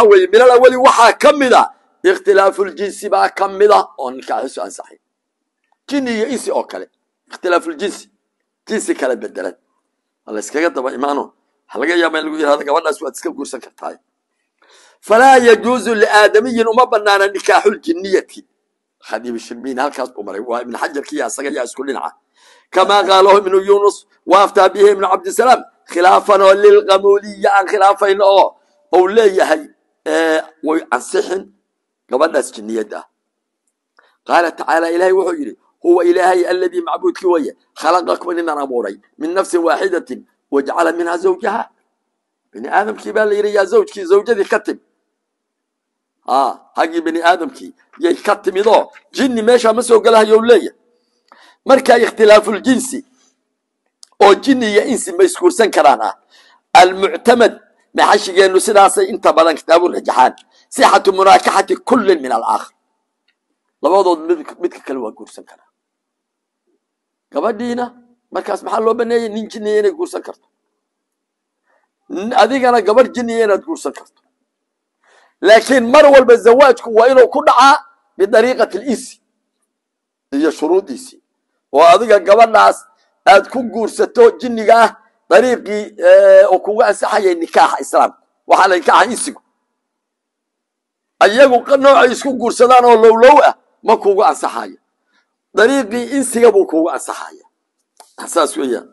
waxa weeye min alawali waxaa ka mid a ikhtilaafuljinsi baa ka mid a oo nikaaxisu ansaxay jini iyo insi oo kale ikhtilaafuljinsi jinsi kala bedelan waa la yskaga daba imaano waxa laga yaaba in lagu yihahdo gabadhaas waad iska guursan kartaa falaa yajuuzu liaadamiyin uma banaana nikaaxuljiniyati khadiib shirbiin halkaas u maray waa ibn xajarkiya asaga yaa isku dhinaca kamaa qaalahu ibnu yunus waaftaa bihi ibnu cabdisalaam khilaafan oo lilqamuuliya aan khilaafayno oo ou leeyahay way ansixin gabadhaas jinniyadda ah qaala tacaala ilaahay wuxuu yidhi huwa ilaahay aladii macbuudkii weye khalaqakum idin abuuray min nafsin waaxidatin wajcala minha zawjaha bini aadamkii baa la yidhi yaa zawjkii zawjadii ka tim ha haggii bini aadamkii yay ka timidoo jinni meeshaa ma soo gelahayo leeyahay marka ikhtilaafuljinsi oo jinni iyo insi ma isguursan karaan ah almuctamad maxashigeennu sidaasay inta badan kitaabu rajaxaan sixatu munaakaxati kullin min alaakhar labadood midka kale waa guursan karaa gabadhiina markaas maxaa loo baneeyay nin jinniya inay guursan karto adigana gabadh jinniya inaad guursan karto laakiin mar walba zawaajku waa inuu ku dhacaa bidariiqati linsi iyo shuruudiisii oo adiga gabadhaas aad ku guursato jinniga ah dariiqii oo kuga ansaxayay nikaaxa islaamka waxaa la nikaaxa insigu ayagu noocay isku guursadaan oo lowlow ah ma kugu ansaxayo dariiqii insiga buu kugu ansaxaya saas weeyaan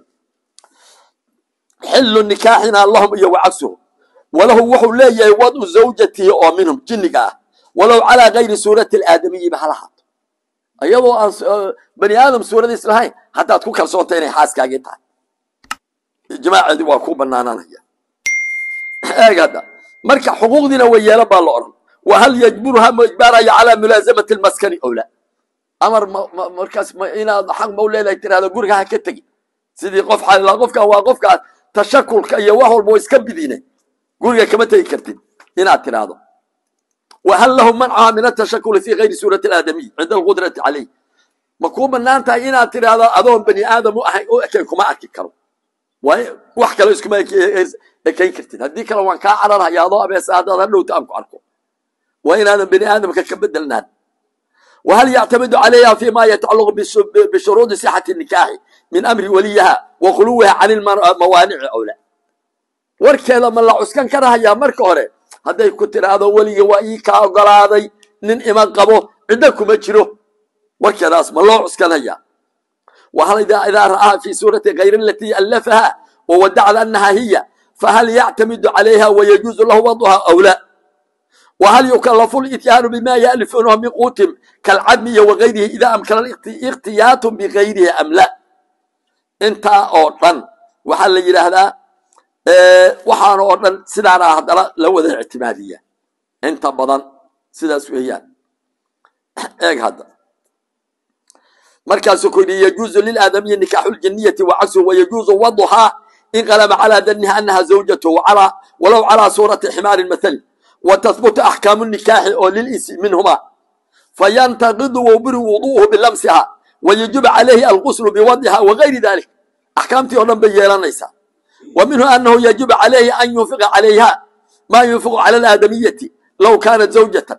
xillu nikaaxina lahum iyo wacagsuhu walahu wuxuu leeyahay wadu zawjatihi oo minhum jinniga ah walow calaa gayri suurati alaadamiyiba hala haato iyadoo aan bani aadam suuradiis lahayn haddaad ku kalsoonta inay xaaskaagii tahay ijmaaceedii waa ku banaananaya eeg hadda marka xuquuqdiina way yeelan baa la odhan wa hal yajburuha ma ijbaaraya calaa mulaasamati lmaskani owla amar markaas inaad xaq ma u leedahay tirahdo guriga ha ka tegi sidii qof xalila qofkan waa qofkaas tashakulka iyo wax walba iska bidine guriga kama tegi kartid inaad tirahdo whal lahu mancaha min atashakuli fi gayri suurati aadamiy cinda alqudrati calayh ma kuu banaan tahay inaad tidhaahdo adoon bani aadam u ahayn u ekayn kuma arki karo wax kale iskuma ekayn kartid haddii kale waan kaa cararhaya adoo abeesa haddaad hadhowta aan ku arko waa inaadan bani aadamka ka bedelnaan whal yactamidu calayha fi ma yatacalaqu bishuruudi sixati nikaaxi min amri waliyaha wa khuluwiha can mawaanici awla warkeeda ma la cuskan karahayaa marka hore hadday ku tiraahdo weliga waa ii kaa ogolaaday nin ima qabo ciddo kuma jiro warkeedaas ma loo cuskanaya wahal idaa ra'aha fi suurati kayr alatii allafaha wawadacda annaha hiya fahal yactamidu calayha wayajuuzu lahu waduha aw la whal yukalafu lityaanu bima yalifunahu min quutim kalcadmiya wagayrihi idaa amkana ikhtiyaatu bigayrihi am la intaa oo dhan waxaa la yidhaahdaa waxaana oo dhan sidaana haddana la wada ictimaadiya inta badan sidaas weeyaan eeg hadda markaasuu ku yidhi yajuuzu lilaadamiyi nikaaxu ljiniyati wacagsu wayajuuzu waduhaa in qalaba calaa daniha anaha zawjatu walow calaa suurati ximaarin mathali watahbutu axkaamu nikaaxi oo lilinsi minhuma fayantaqidu wbiri wuduuhu bilamsiha wayajibu calayhi alguslu biwadiha wagayri dalik axkaamtii oo dhan bay yeelanaysaa wa minhu anahu yajibu calayhi an yunfiqa calayha ma yunfiqu cala alaadamiyati low kaanat zawjatan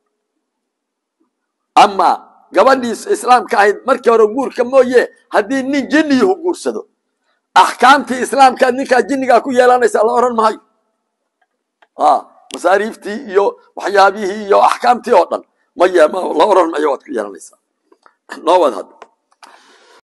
ama gabadhii islaamka ahayd markii hore guurka mooye haddii nin jinniyuhu guursado axkaamtii islaamkaad ninkaa jinnigaa ku yeelanaysaa la odhan maayo masaariiftii iyo waxyaabihii iyo axkaamtii oo dhan ma la odhan mayo waad ku yeelanaysaa noo wad hadda